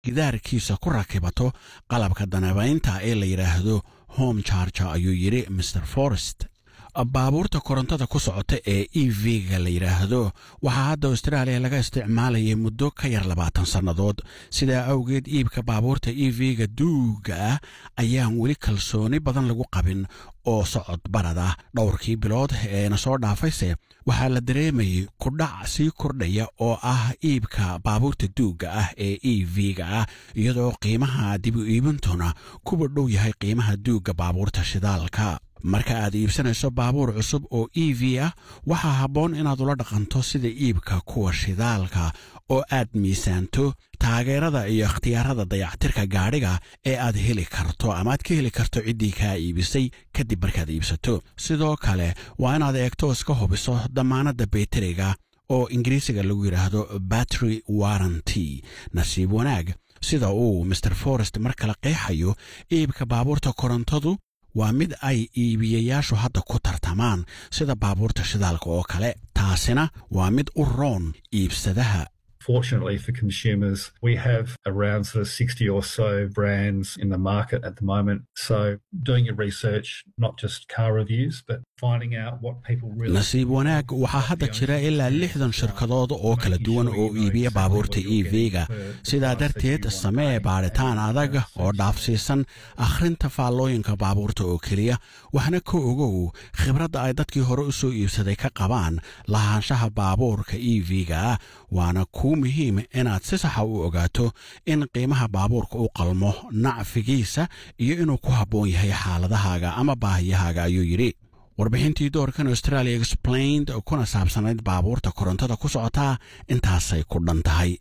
gidaarkiisa ku rakibato qalabka danabaynta ee la yidhaahdo home charger ayuu yidhi mr forest baabuurta korontada ku socota ee e v-ga la yidhaahdo waxaa hadda austraaliya laga isticmaalayay muddo ka yar labaatan sannadood sidaa awgeed iibka baabuurta e v-ga duuga ah ayaan weli kalsooni badan lagu qabin oo socod barad ah dhowrkii bilood eena soo dhaafayse waxaa la dareemayay kudhac sii kordhaya oo ah iibka baabuurta duugga ah ee e v-ga ah iyadoo qiimaha dibu iibintuna kuwa dhow yahay qiimaha duugga baabuurta shidaalka marka aad iibsanayso baabuur cusub oo e v ah waxaa habboon inaad ula dhaqanto sida iibka kuwa shidaalka oo aad miisaanto taageerada iyo ikhtiyaarada dayactirka gaadhiga ee aad heli karto ama aad ka heli karto ciddii kaa iibisay kadib markaad iibsato sidoo kale waa inaad eegto iska hubiso dammaanadda beteriga oo ingiriisiga lagu yidhaahdo battery warranty nasiib wanaag sida uu master forest mar kale qeexayo iibka baabuurta korontadu waa mid ay iibiyayaashu hadda ku tartamaan sida baabuurta shidaalka oo kale taasina waa mid u roon iibsadaha Fortunately for consumers, we have around sort of 60 or so brands in the market at the moment. So doing your research, not just car reviews, but finding out what people really nasiib wanaag waxaa hadda jira ilaa lixdan shirkadood oo kala duwan oo iibiya baabuurta e v-ga sidaa darteed samee baadhitaan adag oo dhaafsiisan akhrinta faallooyinka baabuurta oo keliya waxna ka ogow khibradda ay dadkii hore u soo iibsaday ka qabaan lahaanshaha baabuurka e v-ga ah waana kuu muhiim inaad si saxa u ogaato in qiimaha baabuurka u qalmo nacfigiisa iyo inuu ku habboon yahay xaaladahaaga ama baahiyahaaga ayuu yidhi warbixintii doorkan australia explained kuna saabsanayd baabuurta korontada ku socotaa intaasay ku dhan tahay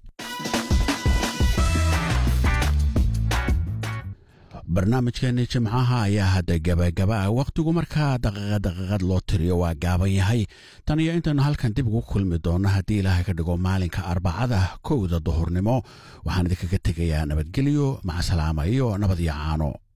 barnaamijkeennii jimcaha ayaa hadda gabagaba ah wakhtigu markaa daqiiqad daqiiqad loo tiriyo waa gaaban yahay tan iyo intaynu halkan dib ugu kulmi doonno haddii ilaahay ka dhigo maalinka arbacada kowda duhurnimo waxaan idinkaga tegayaa nabadgelyo macasalaama iyo nabad iyo caano